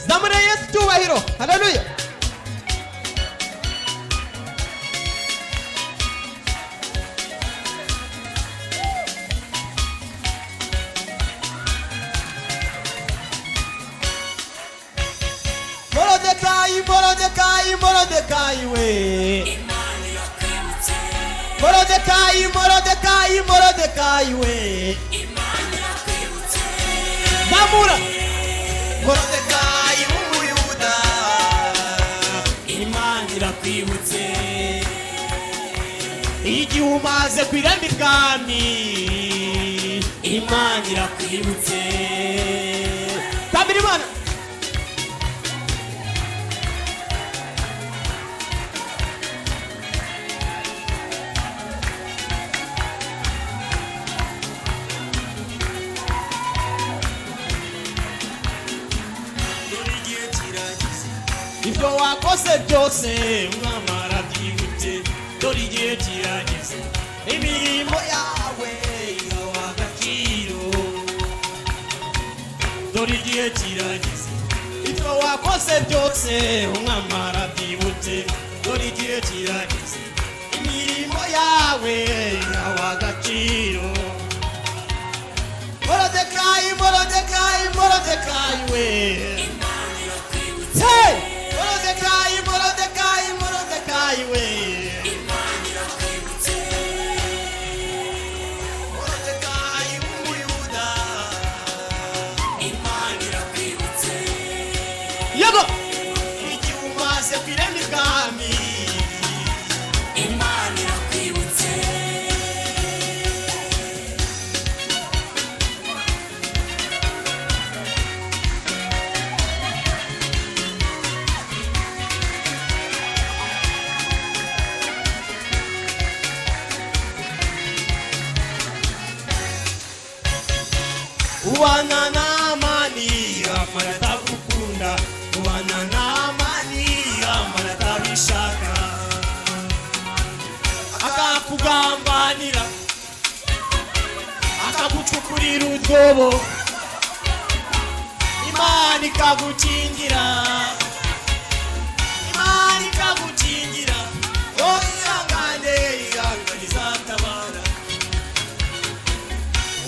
ದಾಮನ ಎಸ್ ಟು ವೈರೋ hello Morodekai, Morodekai, Morodekai, we. Morodekai, Morodekai, Morodekai, we. Namura. Morodekai w'umuyuda. Imana irakwibutse. Igihe umaze kwirana ibwami. Imana irakwibutse. Tabira Imana. ibyo wakoze byose mwamara byibutse dore igihe kirageze imirimo yawe igawa agaciro dore igihe kirageze ibyo wakoze byose mwamara byibutse dore igihe kirageze imirimo yawe igawa agaciro morodekayi morodekayi morodekayi we Hey! Morodekayi morodekayi morodekayi we morodekayi w'umuyuda yego igihe umaze ku irembo ibwami ubana n'amani amara atagukunda ubana n'amani amara atabishaka akakugambanira akagucukurira utwobo imana ikagukingira imana ikagukingira wowe ihangane ihangane izatabara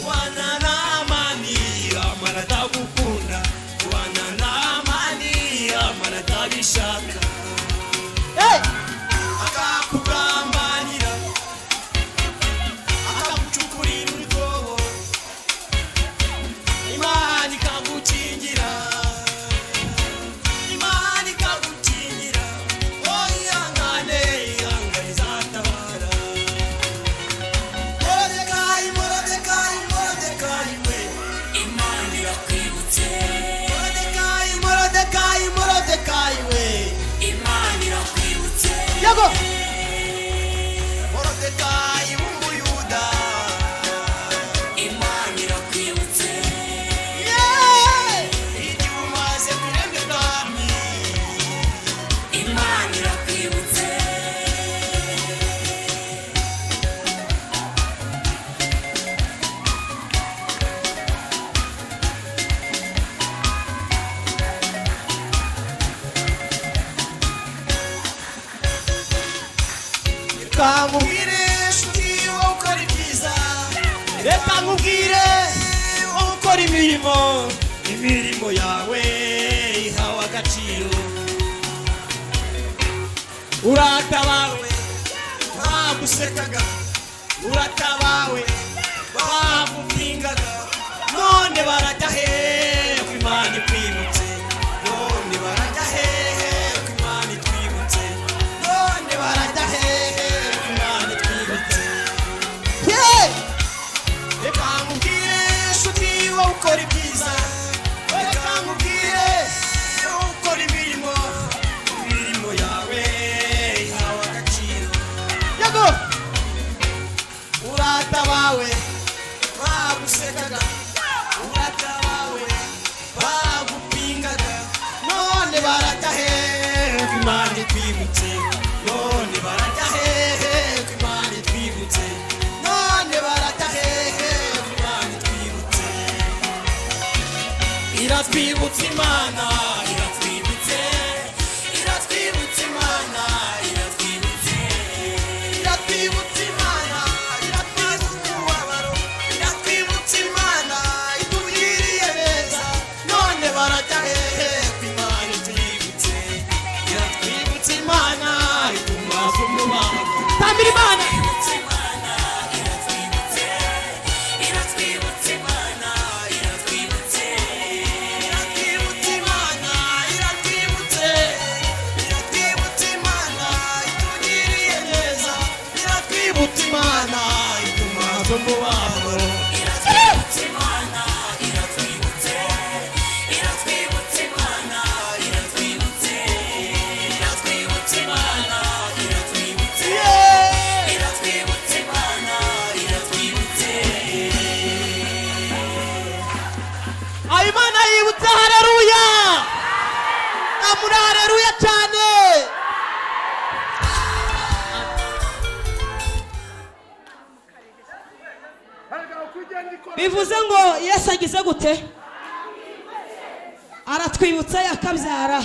Wana na amani amara atagukunda wana na amani amara atabishaka akakugambanira akagucukurira urwobo imana ikagukingira imana ikagukingira wowe ihangane ihangane izatabara Mordecai, Mordecai, Mordecai, we. Mordecai, Mordecai, Mordecai, we. Yego. Mordecai w'umuyuda. Yeah. Igihe umaze ku irembo ibwami. Reka nkubwire inshuti wowe ukora ibyiza. Reka nkubwire wowe ukora imirimo. Imirimo yawe ihawe agaciro. uratabawe bagusekaga uratabawe bagupingaga none barajya hehe ko imana ikwibutse none barajya hehe ko imana itwibutse none barajya hehe ko imana itwibutse reka nkubwire inshuti wowe ukora ibyiza reka nkubwire wowe ukora imirimo imirimo yawe ihawe agaciro yego urata bawe bagusekaga urata bawe bagupingaga none barata hehe ko imana itwibutse none barata hehe ko imana itwibutse none barata hehe ko imana itwibutse iratwibutsa imana iratwibutsa kuririmbira imana Imana ituma tumubabaro yeah. aho imana yibutse hareruya namuri hareruya cyane bivuze ngo yesu agize gute aratwibutse akabyara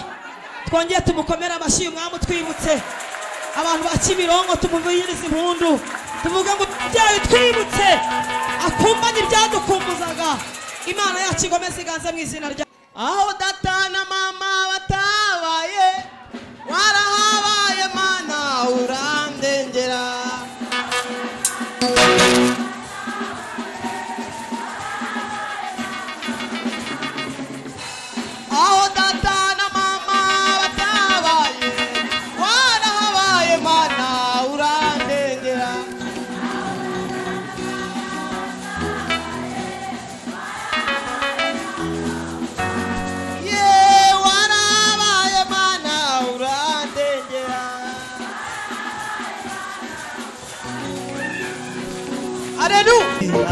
twongeye tumukomere amashyi umwami utwibutse abantu ba kimironko tumuvugirize impundu tuvuge ngo byawe twibutse akumbanye ibyadukumbuzaga imana yacu igomeze iganze mu izina rya aho data na mama batabaye warahabaye mana urandengera aho data na mama batabaye warahabaye mana urandengera ye warahabaye mana urandengera aleluya